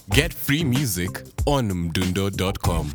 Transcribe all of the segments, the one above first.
Get free music on mdundo.com.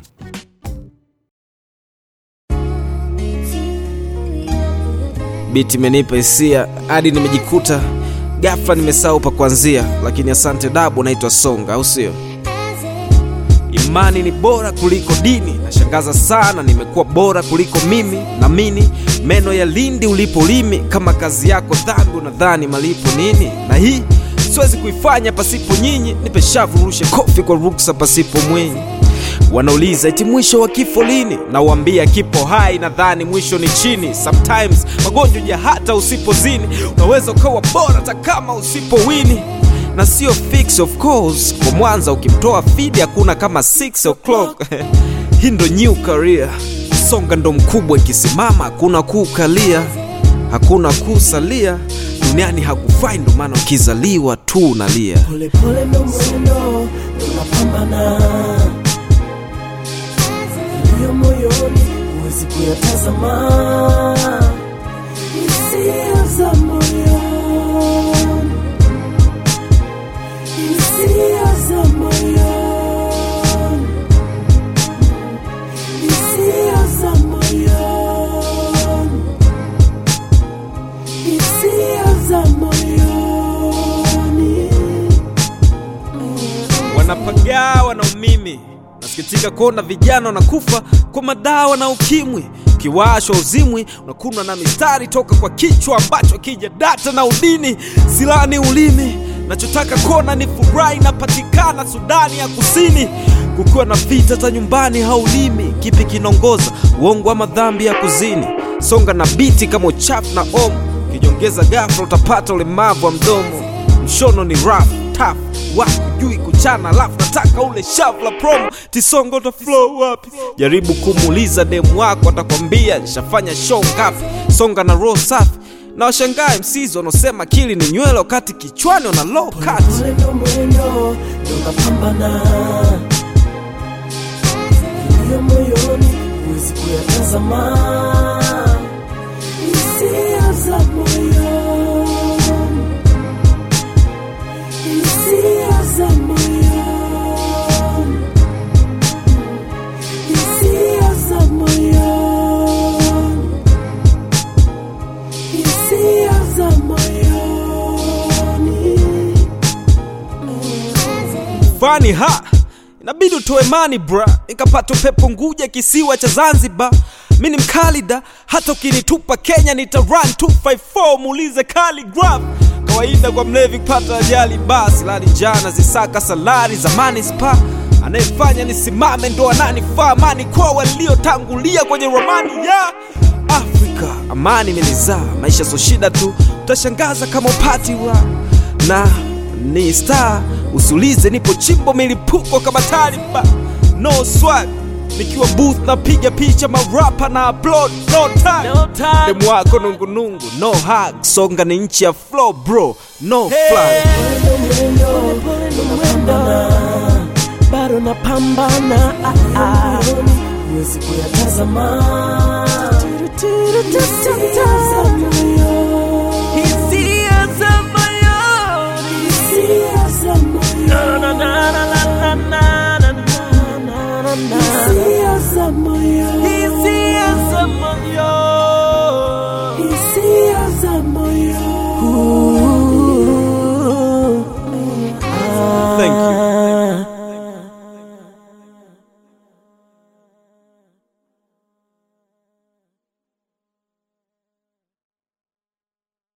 Biti imenipa hisia hadi nimejikuta ghafla nimesahau pa kuanzia, lakini asante dabu, naitwa Songa, au sio? Imani ni bora kuliko dini, nashangaza sana, nimekuwa bora kuliko mimi. Namini meno ya lindi ulipo limi, kama kazi yako dhambi, unadhani malipo nini? Na hii siwezi kuifanya pasipo nyinyi, nipe shavu rushe kofi kwa ruksa pasipo mwinyi. Wanauliza eti mwisho wa kifo lini? Nawambia kipo hai, nadhani mwisho ni chini. Sometimes magonjwa ya hata usipozini, unaweza ukawa bora hata kama usipowini na sio fix of course. Kwa Mwanza ukimtoa fidi hakuna kama 6 o'clock hii ndo new career. Songa ndo mkubwa, ikisimama hakuna kukalia, hakuna kusalia duniani hakufai, ndo maana ukizaliwa tu unalia. polepole ndo mwendo tunapambana iliyo moyoni huwezi kuyatazama hisia za moyoni hisia za moyoni hisia za moyoni hisia za moyoni wanapagawa na umimi. Nasikitika kuona vijana wanakufa kwa madawa na ukimwi. Ukiwashwa uzimwi unakunwa na mistari toka kwa kichwa ambacho kija data na udini. Silani ulimi, nachotaka kuona ni furaha inapatikana Sudani ya Kusini. Kukiwa na vita za nyumbani haulimi, kipi kinaongoza uongo ama dhambi ya kuzini? Songa na biti kama uchafu na omo, ukijongeza ghafla utapata ulemavu wa mdomo. Mshono ni rough, tough wakujui kuchana alafu nataka ule shavu la promo tisongo ta flow wapi jaribu kumuuliza demu wako atakwambia nishafanya show ngapi songa na roho safi na washangae msizi wanaosema akili ni nywele wakati kichwani wana low cut Pole ndo mwendo tunapambana iliyo moyoni huwezi kuyatazama hisia za moyoni hisia za moyoni hisia za moyoni hisia za moyoni fani ha inabidi utoe mani bra nikapata upepo nguja kisiwa cha zanzibar mi ni mkalida hata ukinitupa kenya nita run 254 muulize Khaligraph kawaida kwa mlevi kupata ajali basi lani jana zisaka salari za manispa anayefanya nisimame ndo ananifaa mani kwa waliotangulia kwenye ramani ya afrika amani imenizaa maisha so shida tu utashangaza kama upati wa na ni star usiulize nipo chimbo milipuko kama taliba no swag nikiwa booth napiga picha marapa na upload no time, No time. demu wako nungunungu no hug songa ni nchi ya flow bro no flag bado napambana ah, ah. huwezi kuyatazama